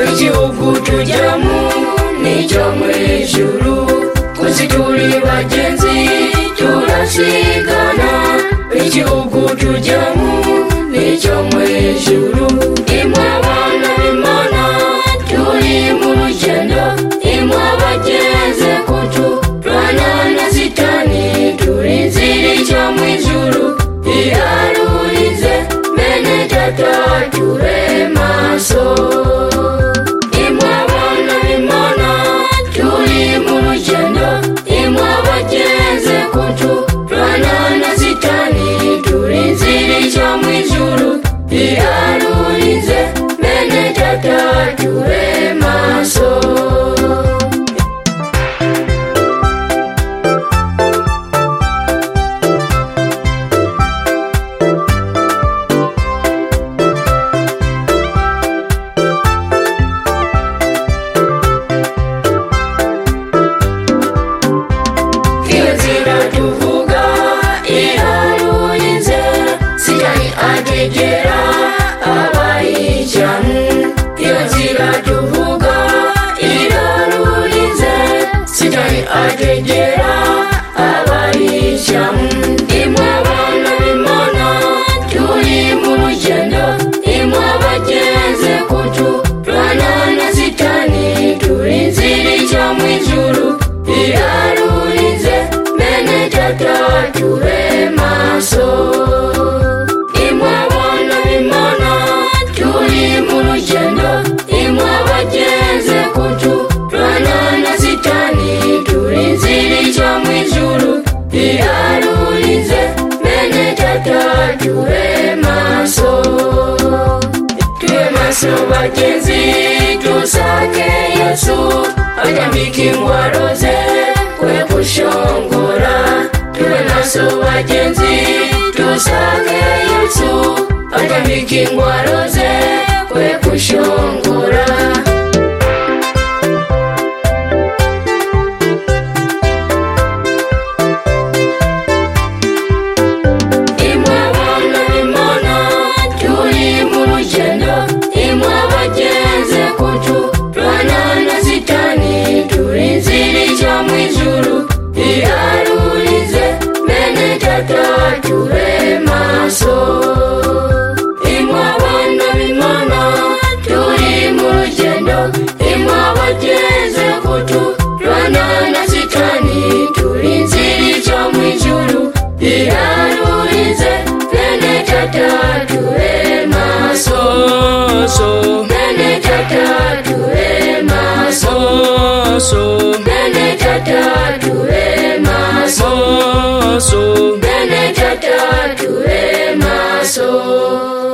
igihugu tujyamo n'icyo mu ijuru twese turi bagenzi turasigana igihugu tujyamo n'icyo mu ijuru imwe abana b'imana turi mu rugendo imwe abageze kutu turana na sitani turi inzira ijya mu ijuru irarurize mene tata ture maso imwe abana b'imana turi mu rugendo imwe abageze kutu turana na sitani turi inzira ijya mu ijuru irarurize mene tata ture maso iyo nzira tuvuga irarurinze sigaye ategera abayijyamo iyo nzira tuvuga irarurinze sigaye ategera abayijyamo imwe abana b'imana turi mu rugendo imwe abageze kutu turana na sitani turi inzira ijya mu ijuru irarurize mene tata ture maso imwe abana b'imana turi mu rugendo imwe abageze kutu turana na sitani turi inzira ijya mu ijuru irarurize mene tata ture maso tuwe maso bagenzi tusake yesu ajambika ingwaro ze kwe kushongora tuwe maso bagenzi tusake yesu ajambika ingwaro ze kwe kushongora imwe abana b'imana turi mu rugendo imwe abageze kutu turana na sitani turi inzira ijya mu ijuru irarurize mene tata ture maso imwe abana b'imana turi mu rugendo imwe abageze kutu turana na sitani turi inzira ijya mu ijuru irarurize mene tata ture maso so mene tata ture maso so so mene tata ture maso so so mene tata ture maso